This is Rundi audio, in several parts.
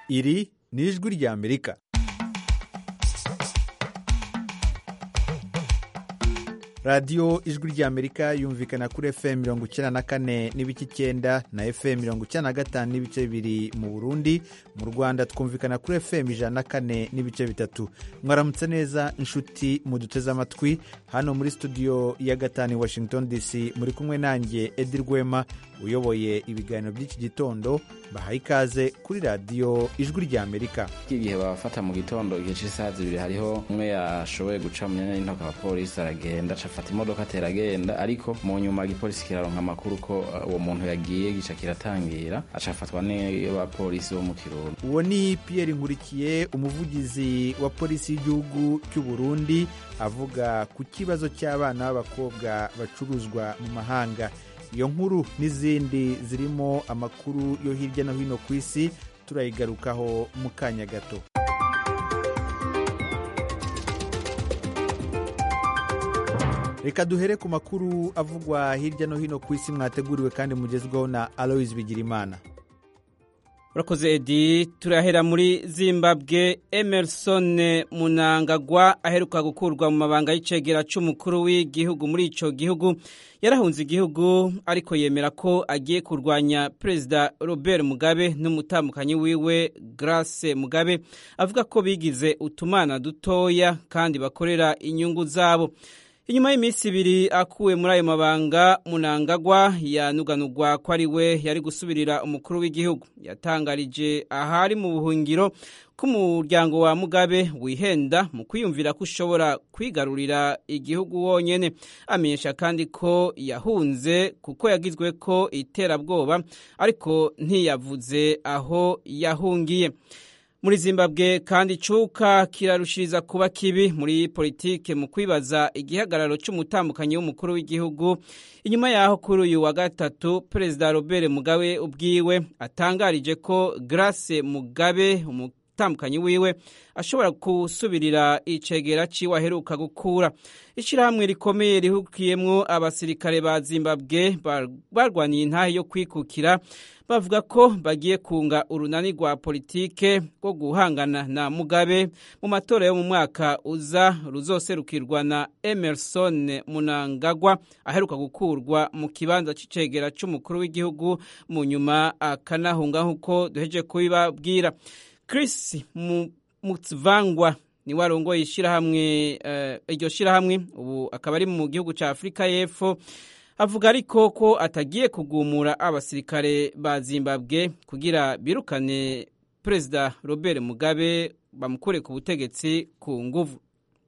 iri ni ijwi ry'amerika radiyo ijwi ry'amerika yumvikana kuri fm mirongo icyenda na kane n'ibice icyenda na fm mirongo icyenda na gatanu n'ibice bibiri mu burundi mu rwanda twumvikana kuri fm ijana na kane n'ibice bitatu mwaramutse neza inshuti muduteze amatwi hano muri studio ya gatanu i washington dc muri kumwe nanjye edi rwema uyoboye ibiganiro by'iki gitondo bahaye ikaze kuri radiyo ijwi ry'amerika igihe babafata mu gitondo igihe cy'isaha zibiri hariho umwe yashoboye guca mu myanya y'intoki abapolisi aragenda acafata imodoka atera agenda ariko mu nyuma igipolisi kiraronka amakuru ko uh, uwo muntu yagiye gica kiratangira acafatwa n'abapolisi bo mu kirundo uwo ni pierre nkurikiye umuvugizi wa polisi y'igihugu cy'u burundi avuga ku kibazo cy'abana b'abakobwa bacuruzwa mu mahanga iyo nkuru n'izindi zirimo amakuru yo hirya no hino ku isi turayigarukaho mu kanya gato reka duhere ku makuru avugwa hirya no hino ku isi mwateguriwe kandi mugezweho na aloise bigirimana urakoze edi turahera muri zimbabwe emerson munangagwa aheruka gukurwa mu mabanga y'icegera cy'umukuru w'igihugu muri icyo gihugu yarahunze igihugu ariko yemera ko agiye kurwanya perezida robert mugabe n'umutambukanyi wiwe grace mugabe avuga ko bigize utumana dutoya kandi bakorera inyungu zabo inyuma y'iminsi ibiri akuwe muri ayo mabanga munangagwa yanuganurwa ko ari we yari gusubirira umukuru w'igihugu yatangarije ahari mu buhungiro ko umuryango wa mugabe wihenda mu kwiyumvira ko ushobora kwigarurira igihugu wonyine amenyesha kandi ko yahunze kuko yagizwe ko iterabwoba ariko ntiyavuze aho yahungiye muri zimbabwe kandi icuka kirarushiriza kuba kibi muri politike mu kwibaza igihagararo cy'umutambukanyi w'umukuru w'igihugu inyuma yaho kuri uyu wa gatatu perezida robert mugabe ubwiwe atangarije ko grace mugabe umutambukanyi wiwe ashobora gusubirira icegera ciwe aheruka gukura ishyirahamwe rikomeye rihukiyemwo abasirikare ba zimbabwe barwaniye intahe yo kwikukira bavuga ko bagiye kunga urunani rwa politike rwo guhangana na mugabe mu matora yo mu mwaka uza ruzoserukirwa na emerson munangagwa aheruka gukurwa mu kibanza c'icegera c'umukuru w'igihugu mu nyuma akanahunga nk'uko duheje kubibabwira chris mutsvangwa niwe arongoye ishyirahamwe iryo shyirahamwe ubu akaba ari mu gihugu cya afurika y'epfo avuga ariko ko atagiye kugumura abasirikare ba zimbabwe kugira birukane perezida robert mugabe bamukure ku butegetsi ku nguvu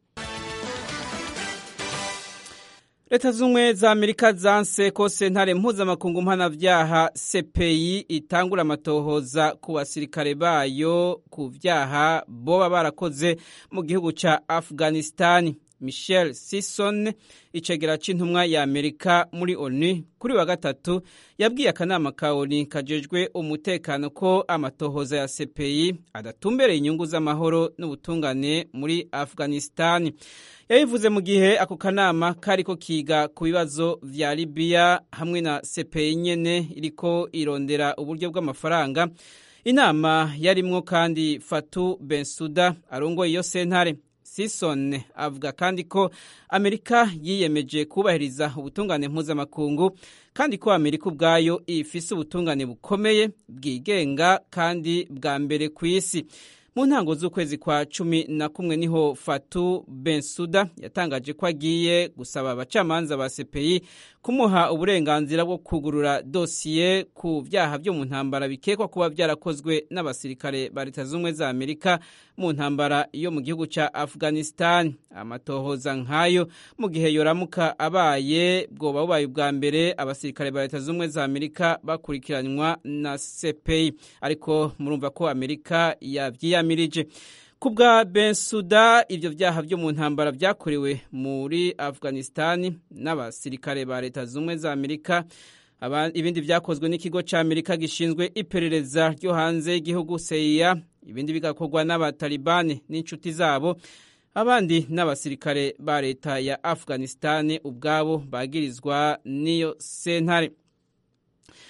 leta z'ubumwe za amerika zanse ko sentare mpuzamakungu mpanabyaha cpi itangura amatohoza ku basirikare bayo ku byaha boba barakoze mu gihugu cya afghanistan michel sison icegera c'intumwa ya amerika muri onu kuri wa gatatu yabwiye akanama ka onu kajejwe umutekano ko amatohoza ya cpi adatumbereye inyungu z'amahoro n'ubutungane muri afghanistan yabivuze mu gihe ako kanama kariko kiga ku bibazo vya libiya hamwe na cpi nyene iriko irondera uburyo bw'amafaranga inama yarimwo kandi fatu bensuda arongoye iyo sentare sison avuga kandi ko amerika yiyemeje kubahiriza ubutungane mpuzamakungu kandi ko amerika ubwayo ifise ubutungane bukomeye bwigenga kandi bwa mbere ku isi mu ntango z'ukwezi kwa cumi na kumwe niho fatu bensuda yatangaje ko agiye gusaba abacamanza ba cpi kumuha uburenganzira bwo kugurura dosiye ku byaha byo mu ntambara bikekwa kuba byarakozwe n'abasirikare ba leta z'ubumwe za amerika mu ntambara yo mu gihugu cya afghanistan amatohoza nk'ayo mu gihe yoramuka abaye bwoba bubaye ubwa mbere abasirikare ba leta z'ubumwe za amerika bakurikiranywa na cpi ariko murumva ko amerika yabyiyamirije ku bwa bensuda ibyo byaha byo mu ntambara byakorewe muri afghanistan n'abasirikare ba leta z'ubumwe za amerika ibindi byakozwe n'ikigo cya amerika gishinzwe iperereza ryo hanze y'igihugu seya ibindi bigakorwa n'abatalibani n'inshuti zabo abandi n'abasirikare ba leta ya afghanistan ubwabo bagirizwa n'iyo sentare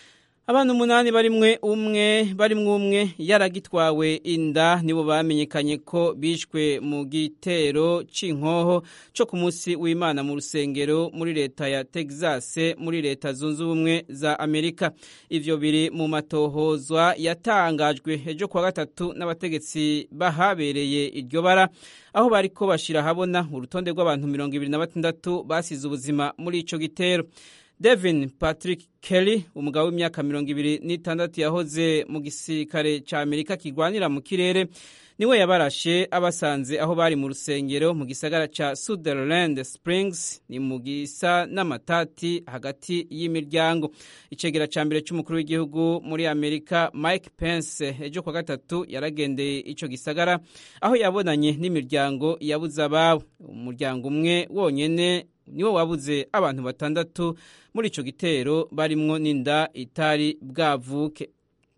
Abantu umunani barimwe umwe barimwe umwe yaragitwawe inda nibo bamenyekanye ko bishwe mu gitero c'inkoho co ku munsi w'Imana mu rusengero muri leta ya Texas muri leta zunze ubumwe za Amerika ivyo biri mu matohozwa yatangajwe ejo kwa gatatu n'abategetsi bahabereye iryo bara aho bariko bashira habona urutonde rw'abantu mirongo ibiri na batandatu basize ubuzima muri ico gitero Devin Patrick Kelly umugabo w'imyaka mirongo ibiri n'itandatu yahoze mu gisirikare ca Amerika kigwanira mu kirere niwe yabarashe abasanze aho bari mu rusengero mu gisagara ca Sutherland Springs ni mu gisa n'amatati hagati y'imiryango icegera ca mbere c'umukuru w'igihugu muri Amerika Mike Pence ejo kwa gatatu yaragendeye ico gisagara aho yabonanye n'imiryango yabuze ababo umuryango umwe wonyene niwo wabuze abantu batandatu muri ico gitero barimwo n'inda itari bwavuke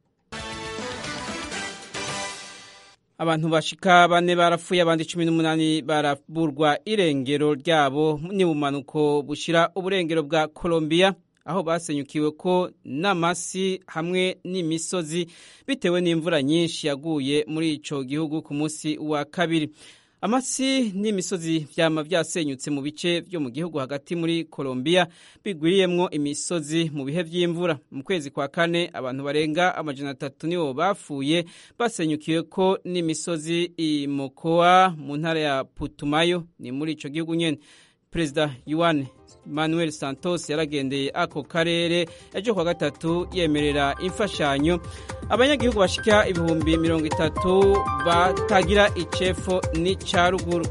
abantu bashika bane barapfuye abandi cumi n'umunani baraburwa irengero ryabo n'ubumanuko bushira uburengero bwa Colombia aho basenyukiwe ko n'amasi hamwe n'imisozi bitewe n'imvura nyinshi yaguye muri ico gihugu ku munsi wa kabiri amasi n'imisozi vyama vyasenyutse mu bice vyo mu gihugu hagati muri Colombia bigwiriyemwo imisozi mu bihe vy'imvura mu kwezi kwa kane abantu barenga amajana atatu nibo bapfuye basenyukiwe ko n'imisozi i Mocoa mu ntara ya Putumayo ni muri ico gihugu nyene Perezida Juan Manuel Santos yaragendeye ako karere ejo kwa gatatu yemerera imfashanyo abanyagihugu bashika ibihumbi mirongo itatu batagira icefo n'icaruguru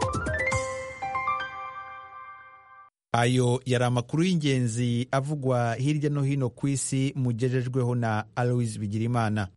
ayo yari amakuru y'ingenzi avugwa hirya no hino ku isi mugejejweho na Aloise Bigirimana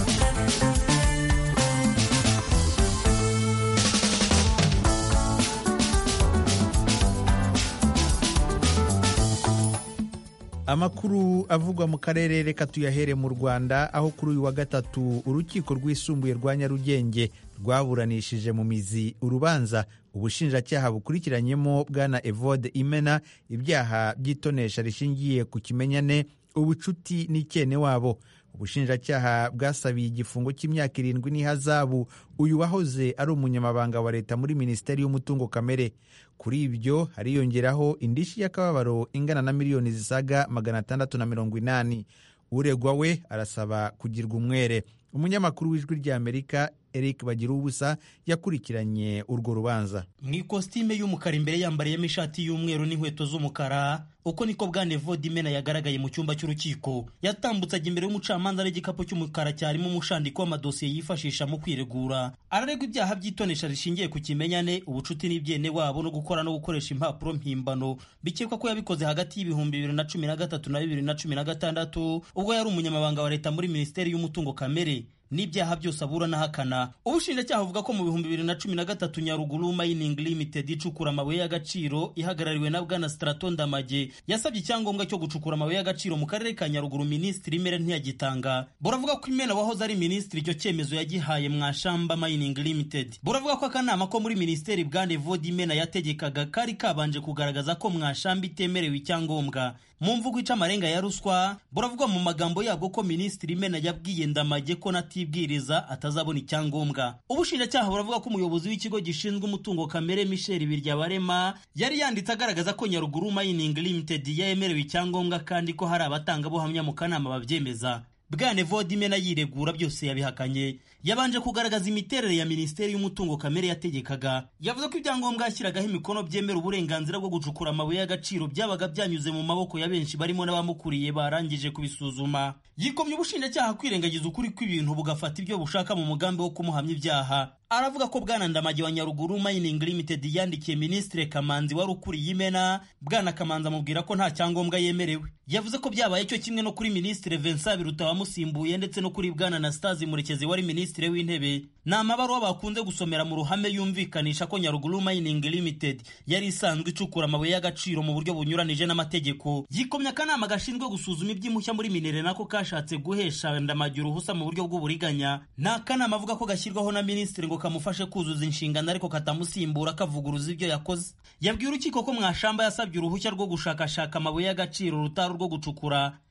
amakuru avugwa mu karere reka tuyahere mu rwanda aho kuri uyu wa gatatu urukiko rwisumbuye rwa nyarugenge rwaburanishije mu mizi urubanza ubushinjacyaha bukurikiranyemo bwana evode imena ibyaha by'itonesha rishingiye ku kimenyane ubucuti n'icyene wabo ubushinjacyaha bwasabiye igifungo cy'imyaka irindwi n'ihazabu uyu wahoze ari umunyamabanga wa leta muri minisiteri y'umutungo kamere kuri ibyo hariyongeraho indishyi y'akababaro ingana na miliyoni zisaga magana atandatu na mirongo inani uregwa we arasaba kugirwa umwere umunyamakuru w'ijwi ry'amerika eric bagira ubusa yakurikiranye urwo rubanza mu ikositime y'umukara imbere yambariyemo ishati y'umweru n'inkweto z'umukara uko niko bwana evode imena yagaragaye mu cyumba cy'urukiko yatambutse ajya imbere y'umucamanza n'igikapu cy'umukara cyarimo umushandiko w'amadosiye yifashisha mu kwiregura araregwa ibyaha by'itonesha rishingiye ku kimenyane ubucuti n'ibyene wabo no gukora no gukoresha impapuro mpimbano bikekwa ko yabikoze hagati y'ibihumbi bibiri na cumi na gatatu na bibiri na cumi na gatandatu ubwo yari umunyamabanga wa leta muri minisiteri y'umutungo kamere n'ibyaha byose abura n'ahakana ubushinjacyaha buvuga ko mu bihumbi bibiri na cumi na gatatu nyaruguru mining limited icukura amabuye y'agaciro ihagarariwe na bwana straton ndamage yasabye icyangombwa cyo gucukura amabuye y'agaciro mu karere ka nyaruguru minisitiri imere ntiyagitanga buravuga ko imena wahoze ari minisitiri icyo cyemezo yagihaye mwashamba mining limited buravuga ko akanama ko muri minisiteri bwana evode imena yategekaga kari kabanje kugaragaza ko mwashamba itemerewe icyangombwa mu mvugo ica amarenga ya ruswa buravuga mu magambo yabwo ko minisitiri imena yabwiye ndamage ko natibwiriza atazabona icyangombwa ubushinjacyaha buravuga ko umuyobozi w'ikigo gishinzwe umutungo kamere michel biryabarema yari yanditse agaragaza ko nyaruguru mining limited yemerewe icyangombwa kandi ko hari abatangabuhamya mu kanama babyemeza bwane vodimena yiregura byose yabihakanye yabanje kugaragaza imiterere ya minisiteri y'umutungo kamere yategekaga yavuze ko ibyangombwa yashyiragaho imikono byemera uburenganzira bwo gucukura amabuye y'agaciro byabaga byanyuze mu maboko ya benshi barimo n'abamukuriye barangije kubisuzuma yikomye ubushinjacyaha kwirengagiza ukuri kw'ibintu bugafata ibyo bushaka mu mugambi wo kumuhamya ibyaha aravuga ko bwana ndamage wa nyaruguru mining limited yandikiye minisitiri kamanzi wari ukuriye imena bwana kamanzi amubwira ko nta cyangombwa yemerewe yavuze ko byabaye cyo kimwe no kuri minisitiri vincent biruta wamusimbuye ndetse no kuri bwana anastase murekezi wari minisitiri w'intebe ni amabaruwa bakunze gusomera mu ruhame yumvikanisha ko nyaruguru mining limited yari isanzwe icukura amabuye y'agaciro mu buryo bunyuranije n'amategeko yikomye akanama gashinzwe gusuzuma iby'impushya muri minere nako kashatse guhesha ndamage uruhusa mu buryo bw'uburiganya ni akanama avuga ko gashyirwaho na minisitiri ngo kamufashe kuzuza inshingano ariko katamusimbura kavuguruza ibyo yakoze yabwiye urukiko ko mwashamba yasabye uruhushya rwo gushakashaka amabuye y'agaciro rutari urwo gucukura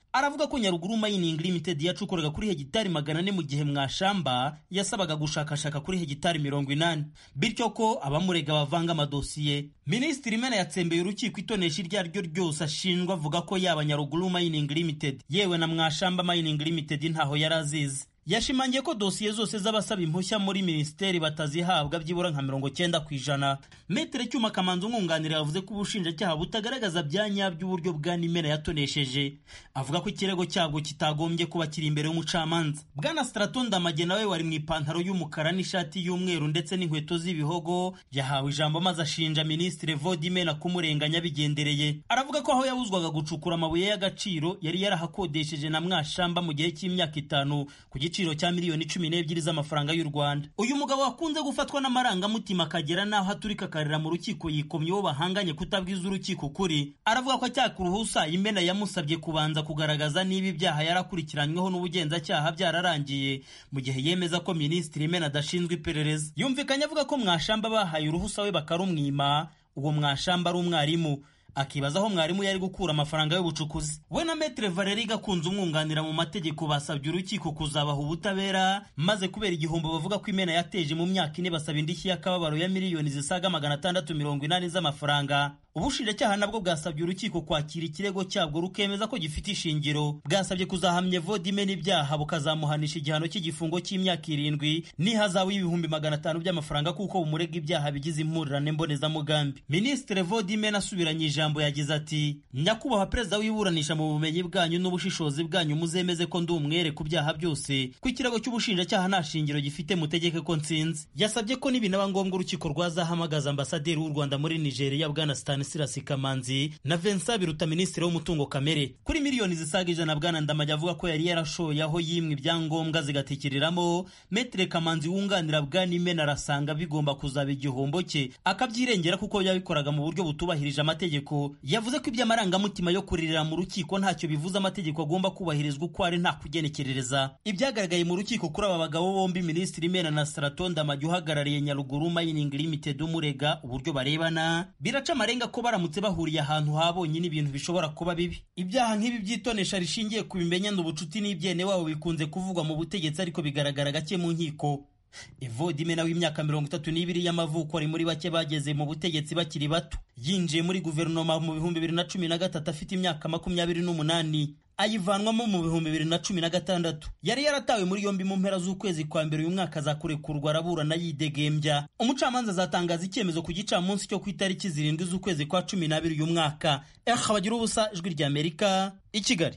aravuga ko nyaruguru mining limited yacukuraga kuri hegitari magana ane mu gihe mwashamba yasabaga gushakashaka kuri hegitari mirongo inani bityo ko abamurega bavanga amadosiye minisitiri imena yatsembeye urukiko itonesha iryo ari ryo ryose ashinjwa avuga ko yaba nyaruguru mining limited yewe na mwashamba mining limited ntaho yari azizi yashimangiye ko dosiye zose z'abasaba impushya muri minisiteri batazihabwa byibura nka mirongo cyenda ku ijana metere cyuma kamanzi umwunganira yavuze ko ubushinjacyaha butagaragaza bya nyabyo uburyo bwa nimera yatonesheje avuga ko ikirego cyabwo kitagombye kuba kiri imbere y'umucamanza bwana straton ndamage nawe wari mu ipantaro y'umukara n'ishati y'umweru ndetse n'inkweto z'ibihogo yahawe ijambo maze ashinja minisitiri vodimena kumurenganya bigendereye aravuga ko aho yabuzwaga gucukura amabuye y'agaciro yari yarahakodesheje na mwashamba mu gihe cy'imyaka itanu ku giciro cya miliyoni cumi n'ebyiri z'amafaranga y'u rwanda uyu mugabo wakunze gufatwa n'amarangamutima akagera n'aho aturika akarira mu rukiko yikomye uwo bahanganye kutabwiza urukiko ukuri aravuga ko acyaka uruhusa imena yamusabye kubanza kugaragaza niba ibyaha yarakurikiranyweho n'ubugenzacyaha byararangiye mu gihe yemeza ko minisitiri imena adashinzwe iperereza yumvikanye avuga ko mwashamba bahaye uruhusa we bakarumwima uwo mwashamba ari umwarimu akibaza aho mwarimu yari gukura amafaranga y'ubucukuzi we na metere valeri gakunze umwunganira mu mategeko basabye urukiko kuzabaha ubutabera maze kubera igihombo bavuga ko imena yateje mu myaka ine basaba indishyi y'akababaro ya miliyoni zisaga magana atandatu mirongo inani z'amafaranga ubushinjacyaha nabwo bwasabye urukiko kwakira ikirego cyabwo rukemeza ko gifite ishingiro bwasabye kuzahamya vodime n'ibyaha bukazamuhanisha igihano cy'igifungo cy'imyaka irindwi n'ihazabu y'ibihumbi magana atanu by'amafaranga kuko bumurega ibyaha bigize impurirane mbonezamugambi minisitiri vodime asubiranye ijambo yagize ati nyakubahwa perezida w'iburanisha mu bumenyi bwanyu n'ubushishozi bwanyu muzemeze ko ndi umwere ku byaha byose ko ikirego cy'ubushinjacyaha nta shingiro gifite mutegeke ko nsinzi yasabye ko nibinaba ngombwa urukiko rwazahamagaza ambasaderi w'u rwanda muri nigeria bwana stanislas kamanzi na vincent biruta minisitiri w'umutungo kamere kuri miliyoni zisaga ijana bwana ndamajya avuga ko yari yarashoye aho yimwe ibyangombwa zigatikiriramo metere kamanzi wunganira bwana imena arasanga bigomba kuzaba igihombo cye akabyirengera kuko yabikoraga mu buryo butubahirije amategeko yavuze ko iby'amarangamutima yo kuririra mu rukiko ntacyo bivuze amategeko agomba kubahirizwa uko ari nta kugenekerereza ibyagaragaye mu rukiko kuri aba bagabo bombi minisitiri imena na straton ndamajya uhagarariye nyaruguru mining limited umurega uburyo barebana biraca amarenga ko baramutse bahuriye ahantu habonye n'ibintu bishobora kuba bibi ibyaha nk'ibi byitonesha rishingiye ku bimenyane ubucuti n'ibyene wabo bikunze kuvugwa mu butegetsi ariko bigaragara gake mu nkiko evodimena w'imyaka mirongo itatu n'ibiri y'amavuko ari muri bake bageze mu butegetsi bakiri bato yinjiye muri guverinoma mu bihumbi bibiri na cumi na gatatu afite imyaka makumyabiri n'umunani ayivanwamo mu bihumbi bibiri na cumi na gatandatu yari yaratawe muri yombi mu mpera z'ukwezi kwa mbere uyu mwaka azakurekurwa araburana yidegembya umucamanza azatangaza icyemezo ku gicamunsi cyo ku itariki zirindwi z'ukwezi kwa cumi n'abiri uyu mwaka eh bagira ubusa ijwi ry'amerika i kigali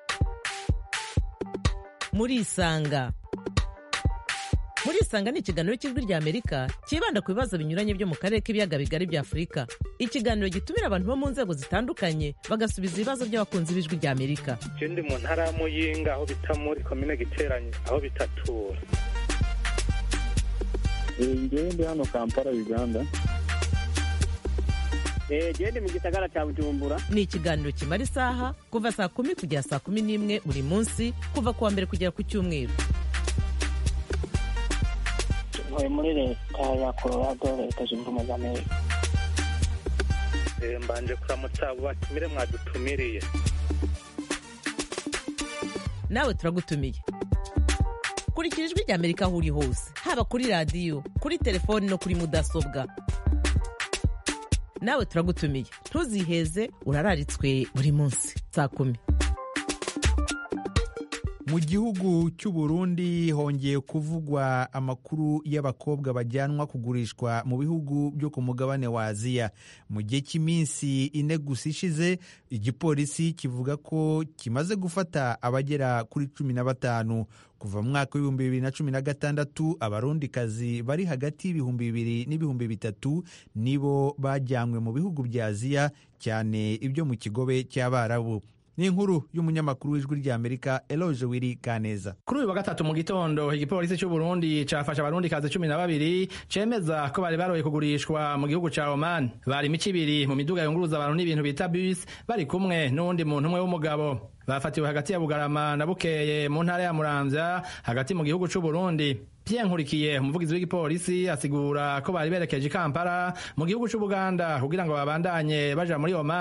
muri isanga muri isanga ni ikiganiro cy'ijwi ry'amerika cyibanda ku bibazo binyuranye byo mu karere k'ibiyaga bigari bya afurika ikiganiro gitumira abantu bo mu nzego zitandukanye bagasubiza ibibazo by'abakunzi b'ijwi ry'amerika je ndi mu ntara ya muyinga aho bita muri komine giteranye aho bitatura ngewe ndi hano kampala uganda gende mu gisagara cya bujumbura ni ikiganiro kimara isaha kuva saa kumi kugera saa kumi n'imwe buri munsi kuva ku wa mbere kugera ku cyumweru ntuye muri leta ya colorado leta zunze ubumwe za amerika Eh, mbanje kuramutsa abo batumire mwadutumiriye nawe turagutumiye kurikira ijwi ry'amerika aho uri hose haba kuri radiyo kuri telefoni no kuri mudasobwa nawe turagutumiye ntuziheze urararitswe buri munsi saa kumi mu gihugu cy'u Burundi hongeye kuvugwa amakuru y'abakobwa bajyanwa kugurishwa mu bihugu byo ku mugabane wa aziya mu gihe cy'iminsi ine gusa ishize igipolisi kivuga ko kimaze gufata abagera kuri cumi na batanu kuva mu mwaka w'ibihumbi bibiri na cumi na gatandatu abarundikazi bari hagati y'ibihumbi bibiri n'ibihumbi bitatu nibo bajyanywe mu bihugu bya aziya cyane ibyo mu kigobe cy'abarabu ni inkuru y'umunyamakuru w'ijwi ry'amerika eloge wiri kaneza kuri uyu wa gatatu mu gitondo igipolisi cy'u Burundi cafashe abarundikazi cumi na babiri cemeza ko bari baroye kugurishwa mu gihugu ca Oman bari imico ibiri mu miduga yunguruza abantu n'ibintu bita bus bari kumwe n'uwundi muntu umwe w'umugabo bafatiwe hagati ya Bugarama na Bukeye mu ntara ya Muramvya hagati mu gihugu c'u Burundi Pierre Nkurikiye umuvugizi w'igipolisi asigura ko bari berekeje i Kampala mu gihugu c'u Buganda kugira ngo babandanye baja muri Oman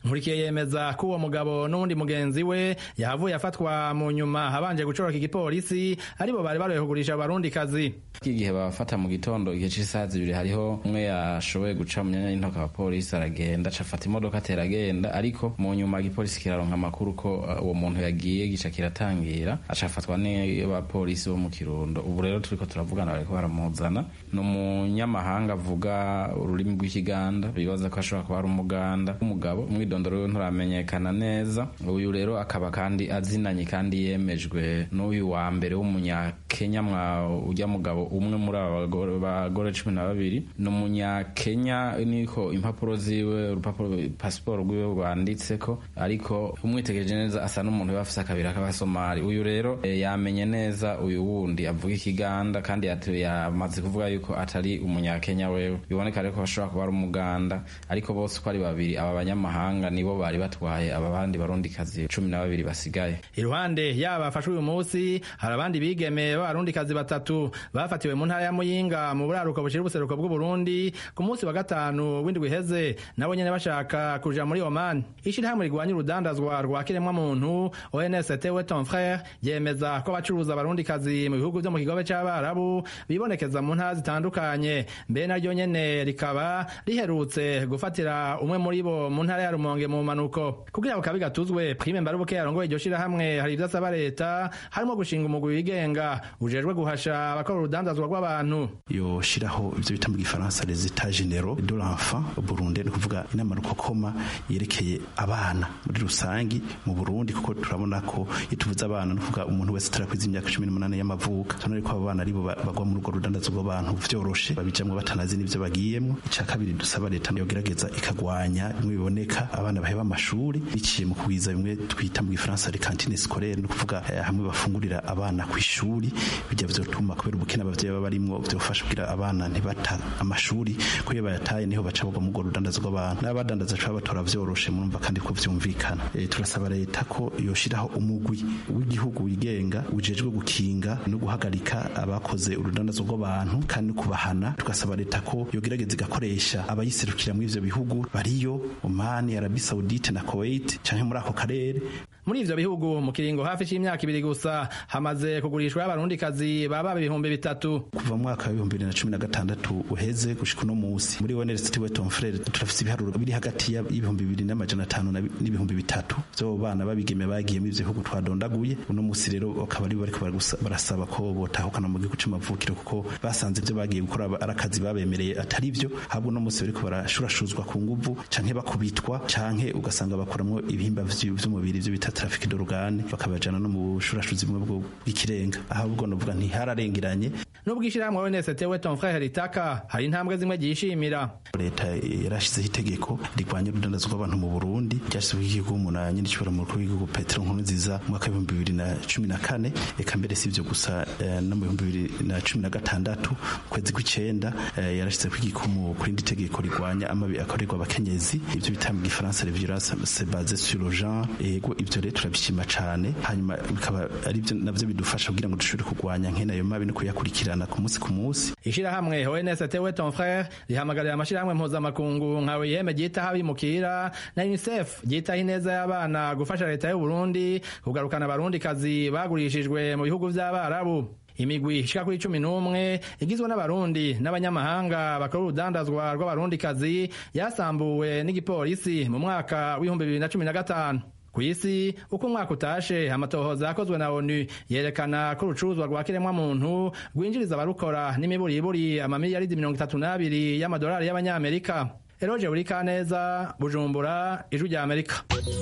nkurikiye yemeza ko uwo mugabo n'uwundi mugenzi we yahavuye afatwa mu nyuma habanje gucoroka igipolisi aribo bari baroye kugurisha abarundikazi igihe babafata mu gitondo igihe cy'isaha zibiri hariho umwe yashoboye guca mu myanya y'intoki abapolisi aragenda acafata imodoka atera agenda ariko mu nyuma igipolisi kiraronka amakuru ko uwo muntu yagiye gica kiratangira acafatwa n'abapolisi bo mu kirundo ubu rero turiko turavugana bariko baramuzana ni umunyamahanga avuga ururimi rw'ikiganda bibaza ko ashobora kuba ari umuganda w'umugabo umwidondoro wiwe nturamenyekana neza uyu rero akaba kandi azinanye kandi yemejwe n'uyu wa mbere w'umunyakenya mwa ujya mugabo umwe muri aba bagore cumi na babiri ni umunyakenya niko impapuro ziwe urupapuro pasiporo rwiwe rwanditseko ariko umwitegereje neza asa n'umuntu uba afise akabiri k'abasomali uyu rero e, yamenye neza uyu wundi avuga ikiganda kandi yamaze kuvuga yuko atari umunyakenya wewe biboneka rero ko bashobora kuba ari umuganda ariko bose uko ari babiri aba banyamahanga nibo bari batwaye aba bandi barundikazi cumi na babiri basigaye iruhande yaba bafashwe uyu munsi hari abandi bigeme b'abarundikazi batatu bafatiwe mu ntara ya muyinga mu buraruko bushira ubuseruko bw'uburundi ku munsi wa gatanu w'indwi iheze nabo nyene bashaka kuja muri oman ishirahamwe rigwanya urudandazwa rwa kiremwa muntu onst we ton frere yemeza ko abacuruza abarundikazi mu bihugu vyo mu kigobe c'abarabu bibonekeza mu ntara zitandukanye mbe naryo nyene rikaba riherutse gufatira umwe muri bo mu ntara ya rumonge mu manuko kugira ngo kabi gatuzwe prime mbarubuke yarongoye iryo shirahamwe hari ivyo asaba leta harimo gushinga umugwi wigenga ujejwe guhasha abakora urudandazwa rw'abantu yoshiraho ivyo bita mu gifaransa les etats généraux de l'enfant Burundi ni kuvuga inama rukokoma yerekeye abana muri rusangi mu Burundi kuko turabona ko ituvuze abana no kuvuga umuntu wese atarakwiza imyaka 18 y'amavuka tunari ko abana aribo bagwa muri urwo rudandazo rw'abantu vyoroshe babijamwe batanazi n'ivyo bagiyemwo ica kabiri dusaba leta yogerageza ikagwanya bimwe biboneka abana baheba amashuri biciye mu kugwiza bimwe twita mu gifaransa les cantines scolaires no kuvuga eh, hamwe bafungurira abana ku ishuri bijya vyotuma kubera ubukene abavyeyi baba barimwo vyofasha kugira abana ntibata amashuri ko iyo bayataye niho baca bagwa mu rwo rudandazo rw'abantu n'abadandaza caba batora vyoroshe murumva kandi ko vyumvikana e, turasaba leta ko yoshiraho umugwi w'igihugu wigenga ujejwe gukinga no guhagarika abakoze urudandazo rw'abantu kandi no kubahana tugasaba leta ko yogerageza igakoresha abayiserukira muri ivyo bihugu bariyo Oman Arabie Saoudite na Kuwait canke muri ako karere muri ivyo bihugu mu kiringo hafi c'imyaka ibiri gusa hamaze kugurishwa abarundikazi baba ibihumbi bitatu kuva mu mwaka w'ibihumbi bibiri na cumi na gatandatu uheze gushika uno musi muri University we Tom Frere turafise ibiharuro biri hagati y'ibihumbi bibiri n'amajana atanu n'ibihumbi bitatu vyo bana babigeme bagiye muri ivyo bihugu twadondaguye uno musi rero bakaba ari bariko barasaba ko botahukana mu gihugu c'amavukiro kuko basanze ivyo bagiye gukora ari akazi babemereye atari vyo ahubwo uno musi bariko barashurashuzwa ku nguvu canke bakubitwa canke ugasanga bakuramwo ibihimba vy'umubiri vyo bita traffic d'organe bakabajana no mu bushurashuzi bumwe bwo bw'ikirenga ahubwo novuga ntihararengeranye nubwo ishirahamwe ONST we ton frère ritaka hari intambwe zimwe gishimira leta yarashizeho itegeko rigwanya urudandazo rw'abantu mu Burundi ryashyizweho igihugu umunani n'igishobora mu mukuru w'igihugu Petero Nkurunziza mu mwaka w'ibihumbi bibiri na cumi na kane eka mbere si ivyo gusa no mu bihumbi bibiri na cumi na gatandatu kwezi kw'icenda yarashizeho igikumu kuri indi tegeko rigwanya amabi akorerwa abakenyezi ivyo bita mu gifaransa les violences basées sur le genre ego ivyo rero turabishima cane hanyuma bikaba ari byo navyo bidufasha kugira ngo dushobore kurwanya nkene ayo mabi no kuyakurikirana ku munsi ku munsi ishirahamwe ONST we ton frère rihamagarira amashirahamwe mpuzamakungu nka OIM ryitaho abimukira na UNICEF ryitaho ineza y'abana gufasha leta y'u Burundi kugarukana abarundikazi bagurishijwe mu bihugu vy'abarabu imigwi ishika kuri cumi n'umwe igizwe n'abarundi n'abanyamahanga bakora urudandazwa rw'abarundikazi yasambuwe n'igipolisi mu mwaka w'ibihumbi bibiri na cumi na gatanu ku isi uko umwaka utashe amatohoza yakozwe na onu yerekana ko urucuruzwa rwa kiremwamuntu rwinjiriza abarukora n'imiburiburi amamiliyaridi mirongo itatu n'abiri y'amadolari y'abanyamerika eroje buri kaneza bujumbura ijwi rya amerika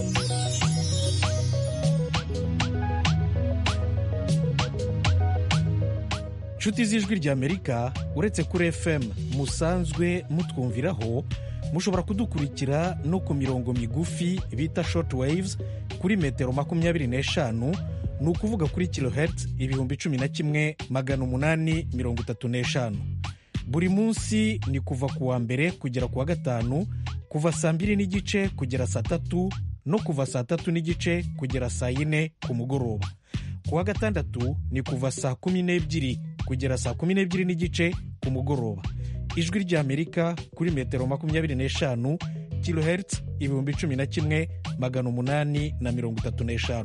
nshuti z'ijwi rya amerika uretse kuri fm musanzwe mutwumviraho mushobora kudukurikira no ku mirongo migufi bita short waves kuri metero makumyabiri n'eshanu ni ukuvuga kuri kilohertz ibihumbi cumi na kimwe magana umunani mirongo itatu n'eshanu buri munsi ni kuva ku wa mbere kugera ku wa gatanu kuva saa mbiri n'igice kugera saa tatu no kuva saa tatu n'igice kugera saa yine ku mugoroba ku wa gatandatu ni kuva saa kumi n'ebyiri kugera saa kumi n'ebyiri n'igice ku mugoroba ijwi ry'amerika kuri metero makumyabiri n'eshanu kilohertz ibihumbi cumi na kimwe magana umunani na mirongo itatu n'eshanu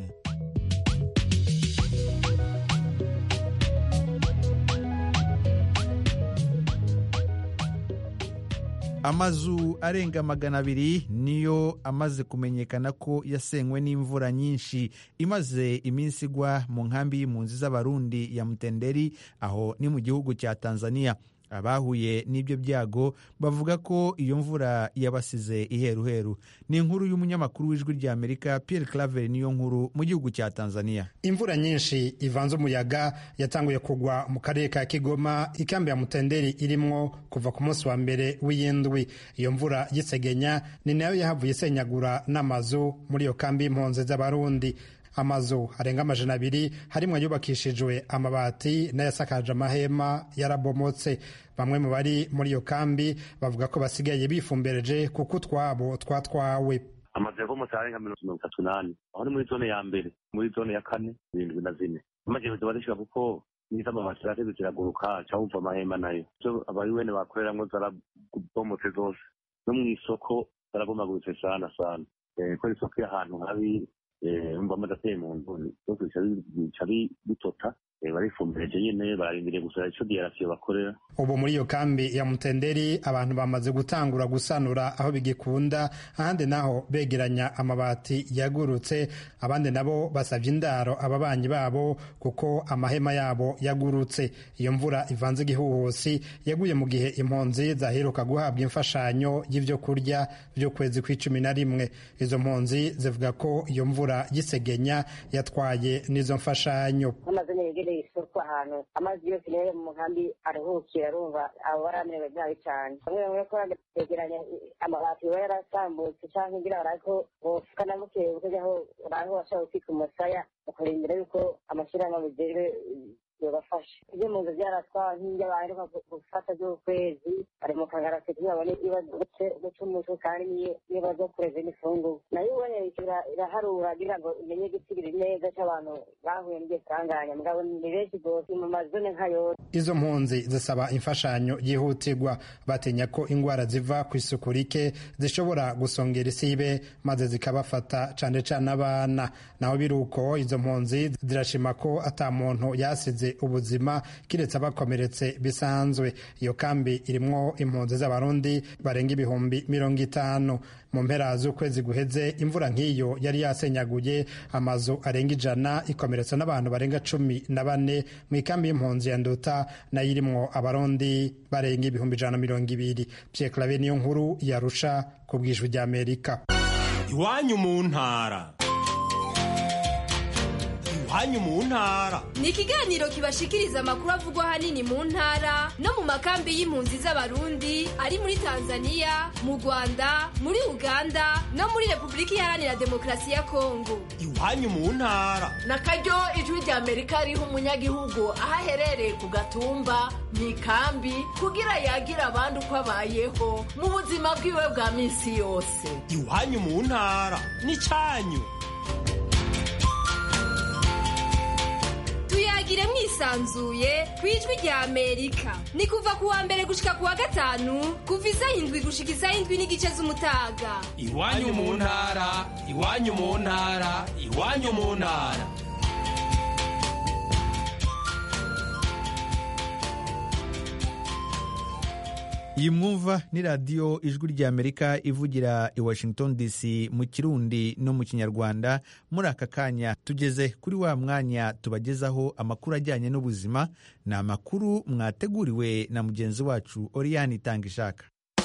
amazu arenga magana abiri niyo amaze kumenyekana ko yasenywe n'imvura nyinshi imaze iminsi igwa mu nkambi y'impunzi z'abarundi ya mutenderi aho ni mu gihugu cya tanzania abahuye n'ibyo byago bavuga ko iyo mvura yabasize iheruheru ni inkuru y'umunyamakuru w'ijwi rya amerika pierre claver niyo nkuru mu gihugu cya tanzania imvura nyinshi ivanze umuyaga yatanguye kugwa mu karere ka kigoma ikambi ya mutenderi irimwo kuva ku munsi wa mbere w'iyindwi iyo mvura y'isegenya ni nayo yahavuye isenyagura n'amazu muri iyo kambi y'impunzi z'abarundi amazu arenga amajana abiri harimo ayubakishijwe amabati n'ayasakaje amahema yarabomotse bamwe mu bari muri iyo kambi bavuga ko basigaye bifumbereje kuko utwabo twatwawe amazu yavomotse arenga mirongo itatu n'ane aho ni muri zone ya mbere muri zone ya kane irindwi na zine amaherezo barishika kuko nizo amabati zirateze ziraguruka cawuva amahema nayo ivyo abari wene bakoreramwo zarabomotse zose no mw'isoko zarabomaguritse sana sana ko isoko y'ahantu habi umva amaze ateye mu nzu byose bica bitota barifumbireje nyine bararindiriye gusa ico diyarasiyo bakorera ubu muri iyo kambi ya mutenderi abantu bamaze gutangura gusanura aho bigikunda ahandi naho begeranya amabati yagurutse abandi nabo basabye indaro ababanyi babo kuko amahema yabo yagurutse iyo mvura ivanze igihuhusi yaguye mu gihe impunzi zaheruka guhabwa imfashanyo y'ivyo kurya vy'ukwezi kw'icumi na rimwe izo mpunzi zivuga ko iyo mvura y'isegenya yatwaye n'izo mfashanyo yegereye isoko ahantu amazi yose rero mu nkambi aruhukira arumva abo baramerewe nabi cyane bamwe bamwe ko begeranya amabati biba yarasambutse cyangwa ngira barako bofuka na buke bukejaho baraho bashaka gutwika umusaya bakarindira yuko amashyirahamwe bijejwe yobafasha ibyo mu nzu byaratwawe nk'ibyo baheruka gufata by'ukwezi bari mu kagarasi kugira babone ibibazo guca umutwe kandi niyo baza kureza n'ifunguro nayo ubonye iraharura kugira ngo imenye igisigiri neza cy'abantu bahuye n'ibyo sanganya mugabo ni benshi rwose mu mazone nka yose izo mpunzi zisaba imfashanyo yihutirwa batinya ko indwara ziva ku isuku rike zishobora gusongera isibe maze zikabafata cane cane abana naho biri uko izo mpunzi zirashima ko ata muntu yasize ubuzima kiretse abakomeretse bisanzwe iyo kambi irimwo impunzi z'abarundi barenga ibihumbi mirongo itanu mu mpera z'ukwezi guheze imvura nk'iyo yari yasenyaguye amazu arenga ijana ikomeretsa n'abantu barenga cumi na bane mu ikambi y'impunzi ya nduta nayo irimwo abarundi barenga ibihumbi ijana na mirongo ibiri pierre clave niyo nkuru yarusha ku bwijwi ry'amerika iwanyu mu ntara iwanyu mu ntara ni ikiganiro kibashikiriza amakuru avugwa ahanini mu ntara no mu makambi y'impunzi z'abarundi ari muri tanzania mu rwanda muri uganda no muri repubulika iharanira demokarasi ya kongo iwanyu mu ntara na karyo ijwi rya amerika riha umunyagihugu aho aherereye ku gatumba mu ikambi kugira yagira abandi uko abayeho mu buzima bwiwe bwa minsi yose iwanyu mu ntara ni cyanyu tuyagire mwisanzuye ku ijwi rya amerika ni kuva ku wa mbere gushika ku wa gatanu kuva isaha indwi gushika isaha indwi n'igice z'umutaga iwanyu mu ntara iwanyu mu ntara iwanyu mu ntara iyi mwumva ni radiyo ijwi ry'amerika ivugira i washington dc mu kirundi no mu kinyarwanda muri aka kanya tugeze kuri wa mwanya tubagezaho amakuru ajyanye n'ubuzima ni amakuru mwateguriwe na mugenzi wacu oriyani itanga ishaka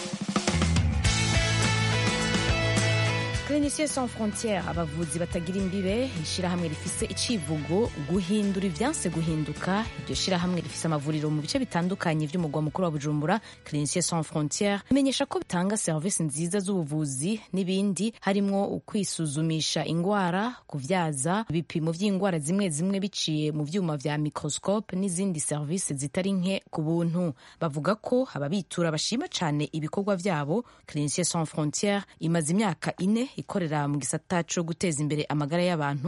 Cliniciens sans frontières abavuzi batagira imbibe ishyirahamwe rifise icivugo guhindura ibyanse guhinduka iryo shyirahamwe rifise amavuriro mu bice bitandukanye by'umugwa mukuru wa bujumbura Cliniciens sans frontières imenyesha ko bitanga serivisi nziza z'ubuvuzi n'ibindi harimwo ukwisuzumisha ingwara kuvyaza ibipimo vy'ingwara zimwe zimwe biciye mu vyuma vya microscope n'izindi serivisi zitari nke ku buntu bavuga ko ababitura bashima cane ibikorwa vyabo Cliniciens sans frontières imaze imyaka ine ikorera mu gisata co guteza imbere amagara y'abantu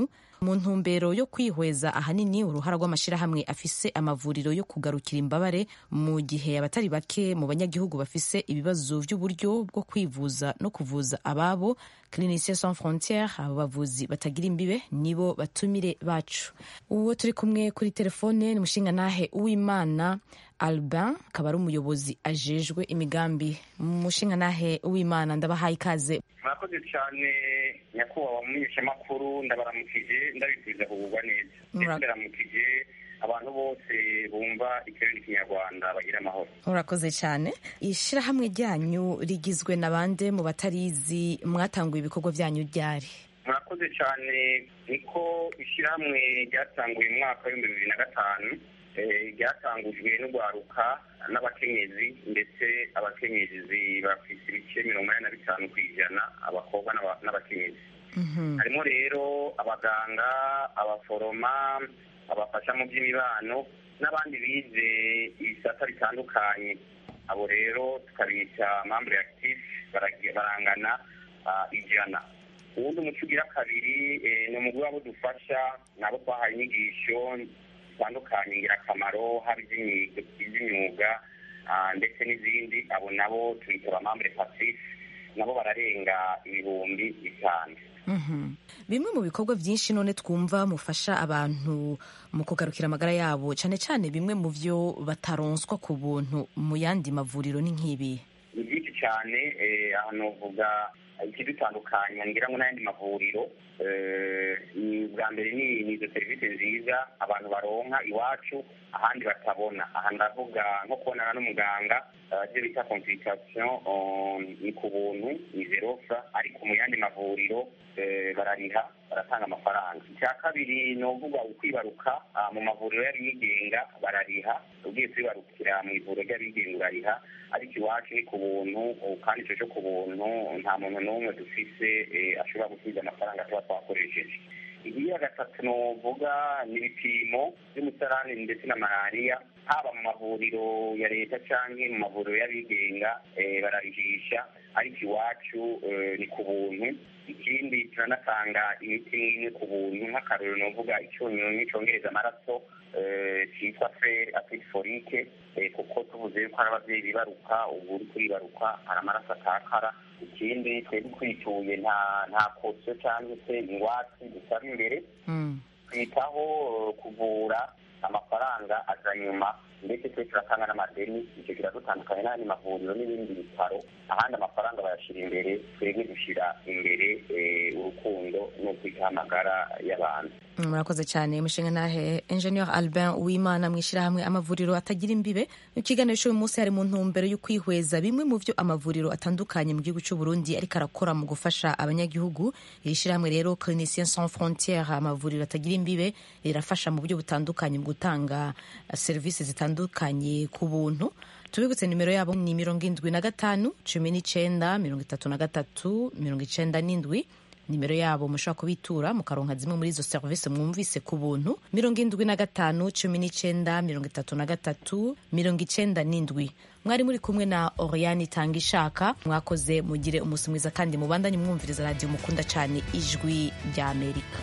mu ntumbero yo kwihweza ahanini uruhara rw'amashyirahamwe afise amavuriro yo kugarukira imbabare mu gihe abatari bake mu banyagihugu bafise ibibazo by'uburyo bwo kwivuza no kuvuza ababo Cliniciens Sans Frontières abo bavuzi batagira imbibe nibo batumire bacu uwo turi kumwe kuri telefone ni mushingantahe uwimana Albin akaba ari umuyobozi ajejwe imigambi mushingantahe uwimana ndabahaye ikaze murakoze cyane nyakubahwa mumenyeshamakuru ndabaramukije ndabifuriza kugubwa neza ndetse ndaramukije abantu bose bumva ikirere kinyarwanda bagira amahoro murakoze cyane ishyirahamwe ryanyu rigizwe na bande mu batarizi mwatanguye ibikorwa byanyu ryari murakoze cyane niko ishyirahamwe ryatanguye mu mwaka w'ibihumbi bibiri na gatanu ryatangujwe n'urwaruka n'abakenyezi ndetse abakenyezi bafite ibice mirongo inani na bitanu ku ijana abakobwa n'abakenyezi harimo rero abaganga abaforoma abafasha mu by'imibano n'abandi bize ibisata bitandukanye abo rero tukabita mambure active barangana ijana uwundi umuco ugira kabiri ni umugwi wabo dufasha nabo twahaye inyigisho zitandukanye ingirakamaro haba iby'imyuga ndetse n'izindi abo nabo tubita abamambure pacife nabo bararenga ibihumbi bitanu bimwe mu bikorwa byinshi none twumva mufasha abantu mu kugarukira amagara yabo cyane cyane bimwe mu byo bataronswa ku buntu mu yandi mavuriro ni nk'ibi ni byinshi cyane ahantu uvuga ikidutandukanya ngira ngo n'ayandi mavuriro ni bwa mbere ni izo serivisi nziza abantu baronka iwacu ahandi batabona aha ndavuga nko kubonana n'umuganga ibyo bita consultation ni ku buntu ni zerofa ariko mu yandi mavuriro barariha baratanga amafaranga icya kabiri ni uvuga ukwibaruka mu mavuriro y'abigenga barariha ugiye kwibarukira mu ivuriro ry'abigenga urariha ariko iwacu ni ku buntu kandi icyo cyo ku buntu nta muntu n'umwe dufise ashobora gusubiza amafaranga tuba twakoresheje iya gatatu nuvuga ni ibipimo by'umusarani ndetse na malariya haba mu mavuriro ya leta cyangwa mu mavuriro y'abigenga bararihisha ariko iwacu ni ku buntu ikindi turanatanga imiti imwe ku buntu nk'akarorero nuvuga icyunyunyu cyongereza amaraso cyitwa feri apiti forike kuko tuvuze yuko hari ababyeyi bibaruka ubu uri kuribaruka hari amaraso atakara ikindi twebwe twituye nta nta kosiyo cyangwa se ingwatsi dusaba imbere twitaho kuvura amafaranga aza nyuma ndetse twe turatanga n'amadeni icyo kiradutandukanye n'andi mavuriro n'ibindi bitaro ahandi amafaranga bayashyira imbere twebwe dushyira imbere urukundo no kwitaho amagara y'abantu murakoze cyane mushinga nahe engineer albin uwimana mu ishyirahamwe amavuriro atagira imbibe mu kiganiro cy'uyu munsi hari mu ntumbero yo kwihweza bimwe mu byo amavuriro atandukanye mu gihugu cy'u Burundi ariko arakora mu gufasha abanyagihugu iri shyirahamwe rero Cliniciens Sans Frontières amavuriro atagira imbibe rirafasha mu buryo butandukanye mu gutanga serivisi zitandukanye ku buntu tubibutse nimero yabo ni mirongo indwi na gatanu cumi n'icyenda mirongo itatu na gatatu mirongo icyenda n'indwi nimero yabo mushobora kubitura mukaronka zimwe muri izo serivisi mwumvise ku buntu mirongo indwi na gatanu cumi n'icyenda mirongo itatu na gatatu mirongo icyenda n'indwi mwari muri kumwe na oriyani itanga ishaka mwakoze mugire umunsi mwiza kandi mubandanye mwumviriza radiyo mukunda cyane ijwi rya amerika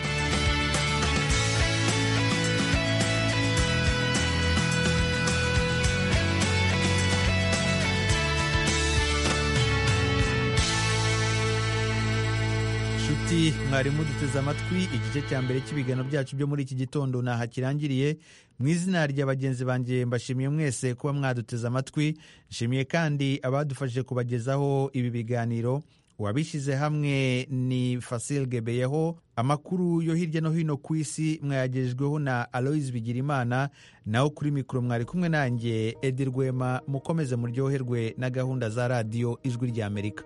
nshuti mwarimu duteze amatwi igice cya mbere cy'ibiganiro byacu byo muri iki gitondo ntaho kirangiriye mu izina rya bagenzi banjye mbashimiye mwese kuba mwaduteze amatwi nshimiye kandi abadufashije kubagezaho ibi biganiro uwabishyize hamwe ni Fasil Gebeyeho amakuru yo hirya no hino ku isi mwayagejweho na Aloise Bigirimana naho kuri mikoro mwari kumwe nanjye Edi Rwema mukomeze muryoherwe na gahunda za radiyo ijwi rya Amerika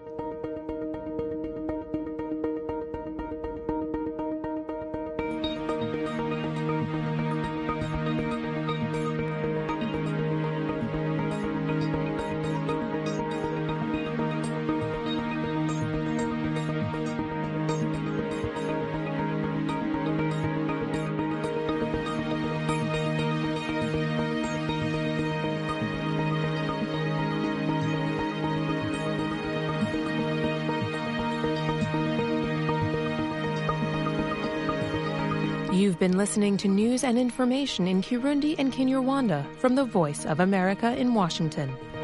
You've been listening to news and information in Kirundi and Kinyarwanda from the Voice of America in Washington.